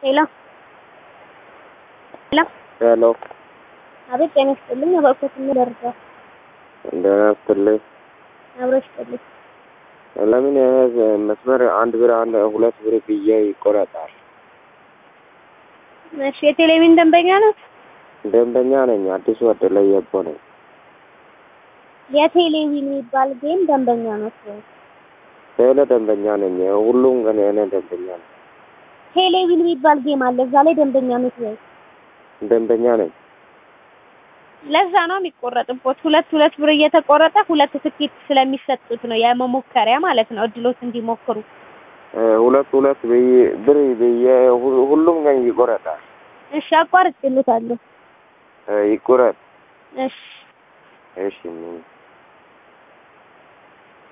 ሄሎ ሄሎ ሄሎ አቤት ጤና ይስጥልኝ። እባክዎት ደረጃ እንደምን አስትልኝ። አብሮ ይስጥልኝ። ለምን ይሄ መስመር አንድ ብር አንድ ሁለት ብር ብዬ ይቆረጣል? እሺ የቴሌቪዥን ደንበኛ ናት? ደንበኛ ነኝ። አዲሱ ወደ የቦ ነኝ። የቴሌቪዥን የሚባል ጌም ደንበኛ ናት ወይ? ቴሌ ደንበኛ ነኝ። ሁሉም ግን እኔ ደንበኛ ነኝ። ቴሌቪዥን የሚባል ጌም አለ። እዛ ላይ ደንበኛ ናት ወይ? ደንበኛ ነኝ። ለዛ ነው የሚቆረጥቦት። ሁለት ሁለት ብር እየተቆረጠ ሁለት ትኬት ስለሚሰጡት ነው የመሞከሪያ ማለት ነው፣ እድሎት እንዲሞክሩ። ሁለት ሁለት ብዬ- ብር ብዬ ሁ- ሁሉም ግን ይቆረጣል። እሺ አቋርጬልዎታለሁ። ይቆረጥ። እሺ እሺ